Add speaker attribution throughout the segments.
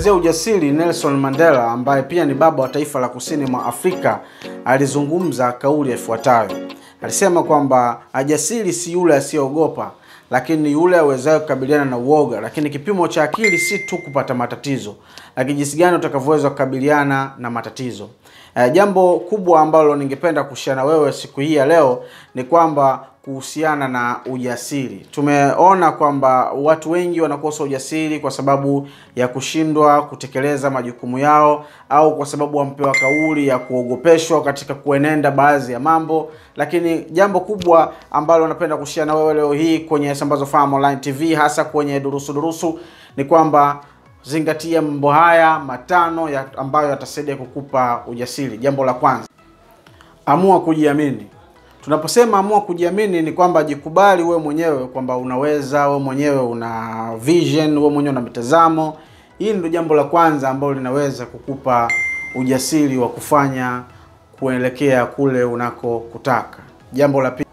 Speaker 1: Tukiangazia ujasiri, Nelson Mandela ambaye pia ni baba wa taifa la kusini mwa Afrika alizungumza kauli ifuatayo. Alisema kwamba ajasiri si yule asiyeogopa, lakini ni yule awezaye kukabiliana na uoga. Lakini kipimo cha akili si tu kupata matatizo, lakini jinsi gani utakavyoweza kukabiliana na matatizo. Eh, jambo kubwa ambalo ningependa kushare na wewe siku hii ya leo ni kwamba kuhusiana na ujasiri. Tumeona kwamba watu wengi wanakosa ujasiri kwa sababu ya kushindwa kutekeleza majukumu yao au kwa sababu wampewa kauli ya kuogopeshwa katika kuenenda baadhi ya mambo. Lakini jambo kubwa ambalo napenda kushare na wewe leo hii kwenye Sambazo Farm Online TV, hasa kwenye durusu durusu, ni kwamba zingatia mambo haya matano ya ambayo yatasaidia kukupa ujasiri. Jambo la kwanza, amua kujiamini. Tunaposema amua kujiamini ni kwamba jikubali wewe mwenyewe kwamba unaweza, wewe mwenyewe una vision, wewe mwenyewe una mitazamo. Hili ndio jambo la kwanza ambalo linaweza kukupa ujasiri wa kufanya kuelekea kule unakokutaka. Jambo la pili,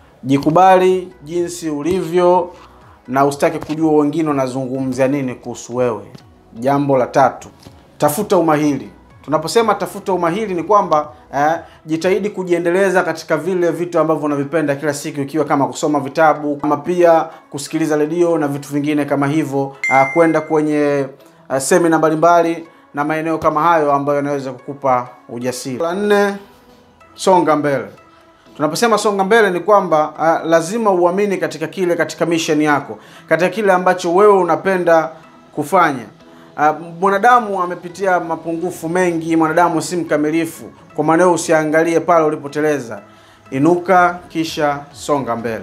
Speaker 1: jikubali jinsi ulivyo na usitake kujua wengine wanazungumzia nini kuhusu wewe. Jambo la tatu, tafuta umahiri. Tunaposema tafuta umahiri ni kwamba eh, jitahidi kujiendeleza katika vile vitu ambavyo unavipenda kila siku, ikiwa kama kusoma vitabu, kama pia kusikiliza redio na vitu vingine kama hivyo, eh, kwenda kwenye eh, semina mbalimbali na maeneo kama hayo ambayo yanaweza kukupa ujasiri. La nne, songa mbele. Tunaposema songa mbele ni kwamba uh, lazima uamini katika kile, katika mission yako, katika kile ambacho wewe unapenda kufanya. Uh, mwanadamu amepitia mapungufu mengi, mwanadamu si mkamilifu. Kwa maana hiyo usiangalie pale ulipoteleza, inuka kisha songa mbele.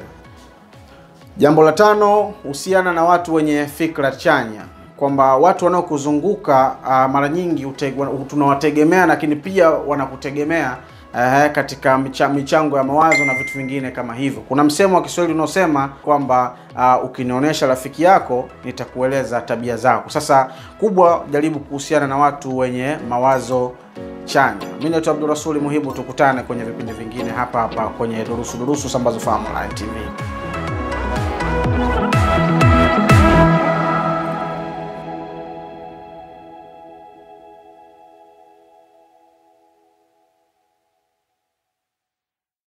Speaker 1: Jambo la tano, husiana na watu wenye fikra chanya, kwamba watu wanaokuzunguka uh, mara nyingi uteg- tunawategemea, lakini pia wanakutegemea uh, katika micha, michango ya mawazo na vitu vingine kama hivyo. Kuna msemo wa Kiswahili unaosema kwamba uh, ukinionyesha rafiki yako nitakueleza tabia zako. Sasa kubwa, jaribu kuhusiana na watu wenye mawazo chanya. Mimi naitwa Abdurrasuli Muhibu, tukutane kwenye vipindi vingine hapa hapa kwenye Durusu Durusu Sambazo Farm Online TV.